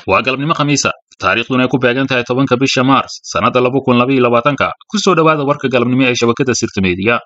waa galabnimo khamiisa taariikhduna ay ku beegan tahay tobanka bisha maars sannadda laba kun labaiyo labaatanka ku soo dhowaada warka galabnimo ee shabakadda sirta meediya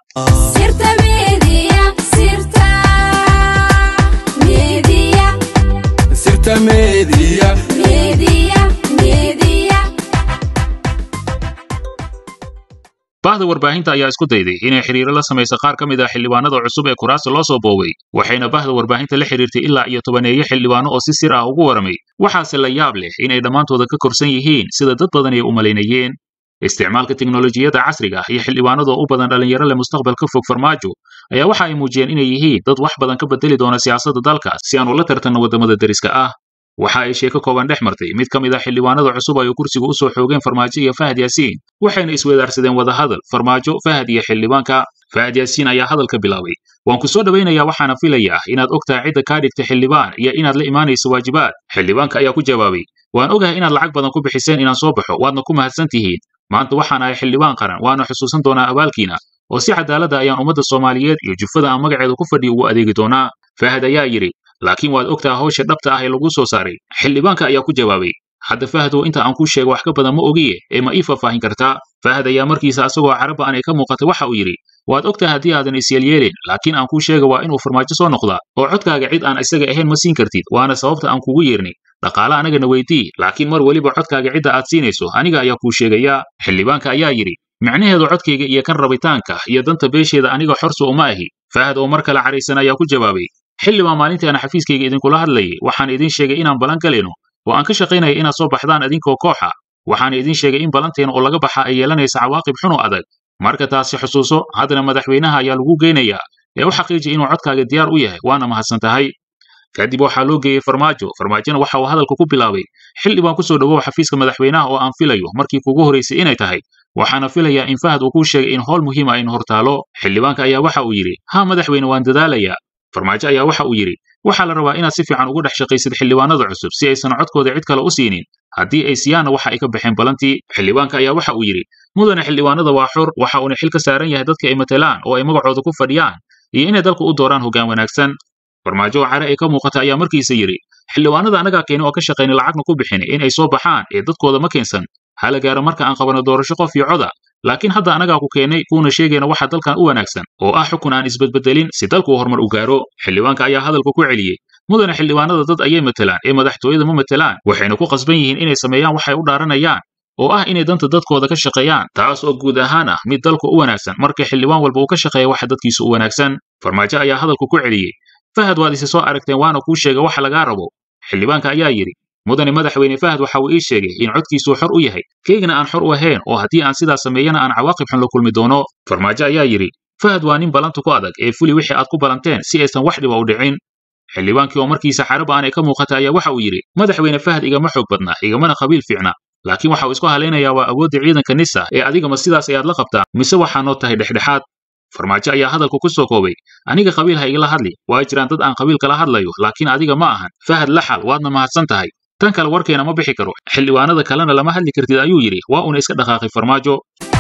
bahda warbaahinta ayaa isku dayday inay xiriiro la samayso qaar ka mid ah xildhibaanada cusub ee kuraasta loo soo booway waxayna bahda warbaahinta la xiriirtay ilaa iyo tobaneeyo xildhibaano oo si sir ah ugu waramay waxaase la yaab leh inay dhammaantooda ka korsan yihiin sida dad badan ay u malaynayeen isticmaalka teknolojiyadda casriga iyo xildhibaanada oo u badan dhallinyaro leh mustaqbal ka fog farmaajo ayaa waxa ay muujiyeen inay yihiin dad wax badan ka bedeli doona siyaasadda dalka si aan ula tartanno waddamada deriska ah waxa ay sheeko kooban dhex martay mid ka mid ah xildhibaanada cusub ay kursiga u soo xoogeen farmaajo iyo fahad yaasiin waxayna iswedaarsadeen wadahadal farmaajo fahad iyo xildhibaanka fahad yaasiin ayaa hadalka bilaabay waan ku soo dhowaynayaa waxaana filayaa inaad ogtahay cidda kaa dhigta xildhibaan iyo inaad la imaanayso waajibaad xildhibaanka ayaa ku jawaabay waan ogahay inaad lacag badan ku bixiseen inaan soo baxo waadna ku mahadsan tihiin maanta waxaan ahay xildhibaan qaran waana xusuusan doonaa abaalkiina oo si cadaaladda ayaan ummadda soomaaliyeed iyo jufada aan magaceedu ku fadhiya ugu adeegi doonaa fahad ayaa yidhi laakiin waad ogtaha hawsha dhabta ah ee lagu soo saaray xildhibaanka ayaa ku jawaabay hadda fahdow inta aan kuu sheego wax ka badan ma ogiye ee ma ii faahfaahin kartaa fahad ayaa markiisa asagoo caraba aan ay ka muuqatay waxa uu yidhi waad ogtaha haddii aadan isyeelyeelin laakiin aan kuu sheega waa inuu farmaajo soo noqdaa oo codkaaga cid aan isaga ahayn ma siin kartid waana sababta aan kugu yeernay dhaqaale anagana weydii laakiin mar weliba codkaaga cidda aad siinayso aniga ayaa kuu sheegayaa xildhibaanka ayaa yidhi micnaheedu codkayga iyo kan rabitaanka iyo danta beesheeda aniga xorsa uma ahi fahad oo mar kale caraysan ayaa ku jawaabay xildhibaan maalintii aan xafiiskayga idinkula hadlayay waxaan idin sheegay inaan ballan galayno oo aan ka shaqaynaya inaad soo baxdaan idinkoo kooxa waxaan idin sheegay in ballanteena oo laga baxa ay yeelanaysa cawaaqib xun oo adag marka taasi xusuuso haddana madaxweynaha ayaa lagu geynayaa ee u xaqiiji inuu codkaaga diyaar u yahay waana mahadsan tahay kadib waxaa loo geeyey farmaajo farmaajona waxa uu hadalka ku bilaabay xildhibaan ku soo dhowow xafiiska madaxweynaha oo aan filayo markii kugu horaysay inay tahay waxaana filayaa in fahad uu kuu sheegay in howl muhiima aynu hortaalo xildhibaanka ayaa waxa uu yidhi haa madaxweyne waan dadaalayaa farmaajo ayaa waxa uu yidhi waxaa la rabaa inaad si fiican ugu dhex shaqaysid xildhibaanada cusub si aysan codkooda cid kale u siinin haddii ay siyaanna waxa ay ka baxeen balantii xildhibaanka ayaa waxa uu yidhi mudane xildhibaanada waa xor waxa uuna xil ka saaran yahay dadka ay matelaan oo ay magacooda ku fadhiyaan iyo inay dalka u dooraan hoggaan wanaagsan farmaajo oo care ay ka muuqata ayaa markiisa yidhi xildhibaanada annagaa keeni oo ka shaqayna lacagna ku bixin in ay soo baxaan ee dadkooda ma keensan hala gaaro marka aan qabano doorasho qof iyo coda laakiin hadda annagaa ku keennay kuuna sheegayna waxa dalkan u wanaagsan oo ah xukun aan isbedbedelin si dalku uu horumar u gaaro xildhibaanka ayaa hadalka ku celiyey mudane xildhibaanada dad ayay matelaan ee madaxtooyada ma matelaan waxayna ku qasban yihiin inay sameeyaan waxay u dhaaranayaan oo ah inay danta dadkooda ka shaqeeyaan taas oo guud ahaan ah mid dalku u wanaagsan marka xildhibaan walba uu ka shaqeeya waxa dadkiisu u wanaagsan farmaajo ayaa hadalku ku celiyey fahad waad isi soo aragteen waana kuu sheega waxa lagaa rabo xildhibaanka ayaa yidhi mudane madaxweyne fahad waxa uu ii sheegay in codkiisuu xor u yahay keygana aan xor u ahayn oo haddii aan sidaas sameeyana aan cawaaqib xun la kulmi doono farmaajo ayaa yidhi fahad waa nin balanta ku adag ee fuli wixii aad ku balanteen si aysan wax dhiba u dhicin xildhibaankii oo markiisa xaraba aanay ka muuqata ayaa waxa uu yidhi madaxweyne fahad igama xoog badna igamana qabiil fiicna laakiin waxa uu isku halaynayaa waa awoodda ciidanka nisa ee adigama sidaas ayaad la qabtaan mise waxaa noo tahay dhexdhexaad farmaajo ayaa hadalku ku soo koobay aniga qabiil ha igala hadli waa jiraan dad aan qabiil kala hadlayo laakiin adiga ma ahan fahad laxal waadna mahadsan tahay tan kale warkeena ma bixi karo xildhibaanada kalena lama hadli kartid ayuu yidhi waa uuna iska dhaqaaqay farmaajo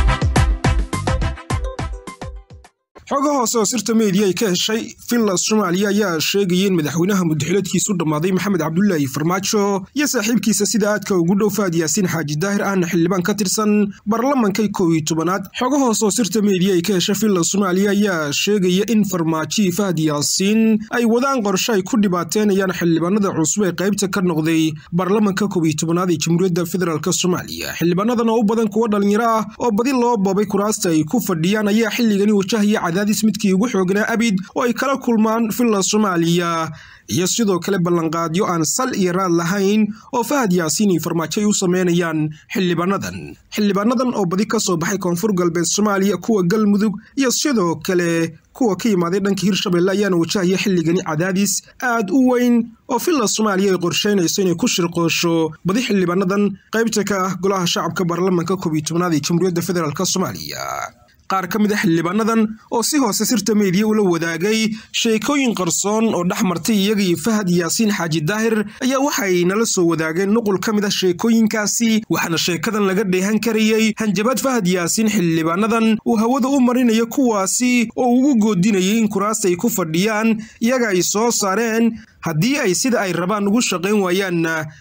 xogo hoose oo sirta meediya ay ka heshay finland soomaaliya ayaa sheegaya in madaxweynaha muddaxiladkiisu dhammaaday maxamed cabdulaahi farmaajo iyo saaxiibkiisa sida aadka ugu dhow faad yaasiin xaaji daahir ahna xildhibaan ka tirsan baarlamankay kow iyo tobanaad xogo hoose oo sirta meediya ay ka heshay finland soomaaliya ayaa sheegaya in farmaajihii fahad yaasiin ay wadaan qorshe ay ku dhibaateynayaan xildhibaanada cusub ee qaybta ka noqday baarlamanka kow iyo tobanaad ee jamhuuriyadda federaalk soomaaliya xildhibaanadan oo u badan kuwa dhalinyaro ah oo badi loo boobay kuraasta ay ku fadhiyaan ayaa xilligani wajahaya cadaadis midkii ugu xoognaa abid oo ay kala kulmaan finland soomaaliya iyo sidoo kale ballanqaadyo aan sal iyo raad lahayn oo fahad yaasiin iyo farmaajo ay u sameynayaan xildhibaanadan xildhibaanadan oo badi ka soo baxay koonfur galbeed soomaaliya kuwa galmudug iyo sidoo kale kuwa ka yimaaday dhanka hirshabelle ayaana wajahaya xilligani cadaadis aad u weyn oo finland soomaaliya ay qorsheynayso inay ku shirqoosho badi xildhibaanadan qaybta ka ah golaha shacabka baarlamanka koob iyo tobnaad ee jamhuuriyadda federaalk soomaaliya qaar ka mid a xildhibaanadan oo si hoose sirta meediya ula wadaagay sheekooyin qarsoon oo dhex martay iyaga iyo fahad yaasiin xaaji daahir ayaa waxay nala soo wadaageen nuqul ka mid ah sheekooyinkaasi waxaana sheekadan laga dheehan karayey hanjabaad fahad yaasiin xildhibaanadan uu hawada u marinayo kuwaasi oo ugu goodinayay in kuraasta ay ku fadhiyaan iyaga ay soo saareen haddii ay sida ay rabaan ugu shaqayn waayaanna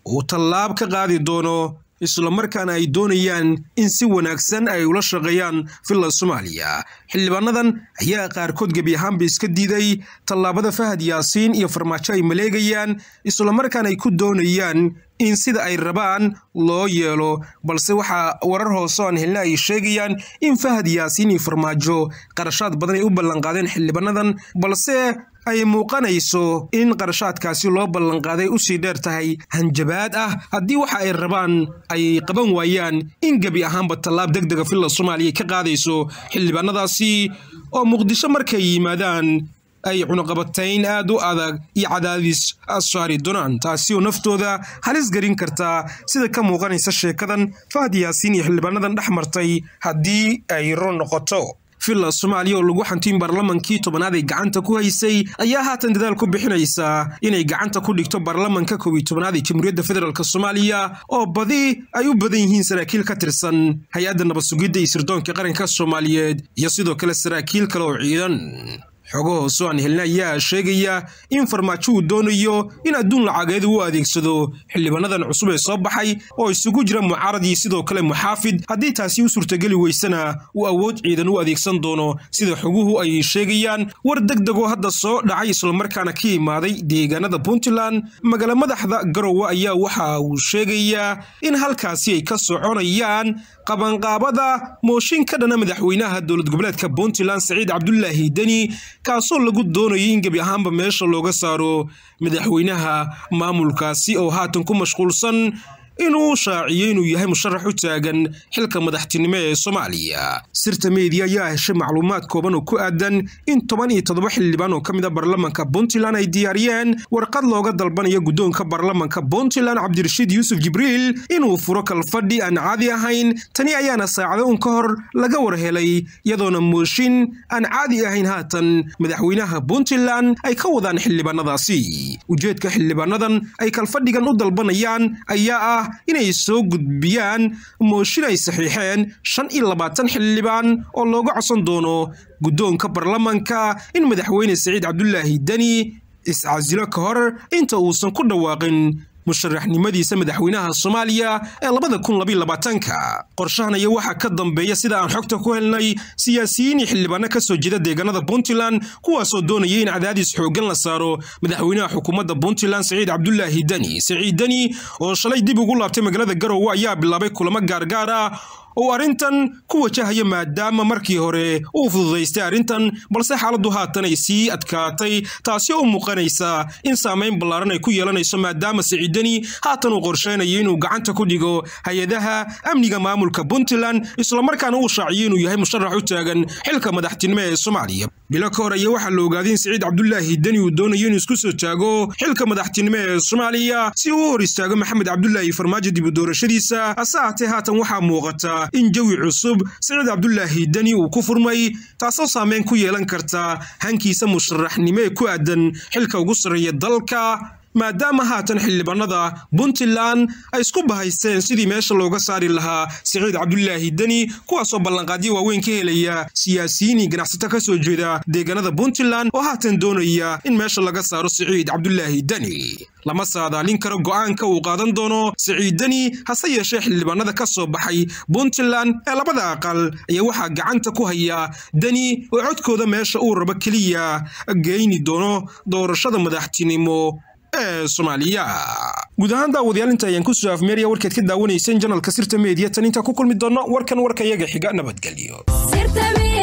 uu tallaab ka qaadi doono islamarkaana ay doonayaan in si wanaagsan ay ula shaqeeyaan villa soomaaliya xildhibaanadan ayaa qaarkood gebi ahaanba iska diiday tallaabada fahad yaasiin iyo farmaajo ay maleegayaan islamarkaana ay ku doonayaan in sida ay rabaan loo yeelo balse waxaa warar hoose aan helna ay sheegayaan in fahad yaasiin iyo farmaajo qarashaad badan ay u ballanqaadeen xildhibaanadan balse ay muuqanayso in qarashaadkaasi loo ballanqaaday usii dheer tahay hanjabaad ah haddii waxa ay rabaan ay qaban waayaan in gebi ahaanba tallaab deg dega villa soomaaliya ka qaadayso xildhibaanadaasi oo muqdisho markay yimaadaan ay cunuqabatayn aad u adag iyo cadaadis saari doonaan taasi oo naftooda halis gelin kartaa sida ka muuqanaysa sheekadan fahad yaasiin iyo xildhibaanadan dhex martay haddii ay run noqoto villa soomaaliya oo lagu xantiin baarlamankii tobanaad ay gacanta ku haysay ayaa haatan dadaal ku bixinaysaa inay gacanta ku dhigto baarlamanka koob iyo tobanaad ee jamhuuriyadda federaalk soomaaliya oo badi ay u badan yihiin saraakiil ka tirsan hay-adda nabad sugidda iyo sirdoonka qaranka soomaaliyeed iyo sidoo kale saraakiil kale oo ciidan xogo hoose aan helna ayaa sheegaya in farmaajo uu doonayo in adduun lacageed u adeegsado xildhibaanadan cusub ee soo baxay oo isugu jira mucaarad iyo sidoo kale muxaafid haddii taasi u suurtageli weysana uu awood ciidan u adeegsan doono sida xoguhu ay sheegayaan war deg degoo hadda soo dhacay islamarkaana ka imaaday deegaanada puntland magaala madaxda garowe ayaa waxa uu sheegayaa in halkaasi ay ka soconayaan qabanqaabada mooshin ka dhana madaxweynaha dowlad goboleedka puntland saciid cabdulaahi deni kaasoo lagu doonayay in gebi ahaanba meesha looga saaro madaxweynaha maamulkaasi oo haatan ku mashquulsan inuu shaaciyo inuu yahay musharax u taagan xilka madaxtinimo ee soomaaliya sirta meediya ayaa heshay macluumaad kooban oo ku aadan in toban iyo toddoba xildhibaan oo ka mid a baarlamanka puntland ay diyaariyeen warqad looga dalbanayo guddoonka baarlamanka puntland cabdirashiid yuusuf jibriil inuu furo kalfadhi aan caadi ahayn tani ayaana saacado un ka hor laga war helay iyadoona mooshin aan caadi ahayn haatan madaxweynaha puntland ay ka wadaan xildhibaanadaasi ujeedka xildhibaanadan ay kalfadhigan u dalbanayaan ayaa ah inay soo gudbiyaan mooshin ay saxiixeen shan iyo labaatan xildhibaan oo looga codsan doono guddoonka baarlamanka in madaxweyne saciid cabdulaahi deni iscasilo ka hor inta uusan ku dhawaaqin musharaxnimadiisa madaxweynaha soomaaliya ee labada kun labaiyo labaatanka qorshahan ayaa waxaa ka dambeeya sida aan xogta ku helnay siyaasiyiin iyo xildhibaano ka soo jeeda deegaanada puntland kuwaasoo doonaya in cadaadis xooggan la saaro madaxweynaha xukuumadda puntland saciid cabdulaahi deni saciid deni oo shalay dib ugu laabtay magaalada garowe ayaa bilaabay kulamo gaargaar ah oo arrintan ku wajahaya maadaama markii hore uu fududaystay arrintan balse xaaladdu haatan ay sii adkaatay taasi oo u muuqanaysa in saamayn ballaaran ay ku yeelanayso maadaama siciidani haatan uu qorsheynayo inuu gacanta ku dhigo hay-adaha amniga maamulka puntland islamarkaana uu shaaciyo inuu yahay musharax u taagan xilka madaxtinimo ee soomaaliya bilo ka hor ayaa waxaa la ogaaday in siciid cabdulaahi deni uu doonayo inuu isku soo taago xilka madaxtinimo ee soomaaliya si uu u hor istaago maxamed cabdulaahi farmaajo dib u doorashadiisa hase haatee haatan waxaa muuqata in jawi cusub saciid cabdulaahi deni uu ku furmay taasoo saameyn ku yeelan karta hankiisa musharaxnimo ee ku aadan xilka ugu sarreeya dalka maadaama haatan xildhibaanada puntland ay isku bahaysteen sidii meesha looga saari lahaa siciid cabdulaahi deni kuwaasoo ballanqaadyo waaweyn ka helaya siyaasiyiin iyo ganacsato ka soo jeeda deegaanada puntland oo haatan doonaya in meesha laga saaro siciid cabdulaahi deni lama saadaalin karo go'aanka uu qaadan doono siciid deni hase yeeshee xildhibaanada ka soo baxay puntland ee labada aqal ayaa waxaa gacanta ku haya deni oo codkooda meesha uu rabo keliya geyni doono doorashada madaxtinimo ee soomaaliya guud ahaan daawadayaal inta ayaan kusoo afmeeraya warkeed ka daawanayseen janalka sirta meediya tan intaa ku kulmi doonno warkan warka iyaga xiga nabadgelyo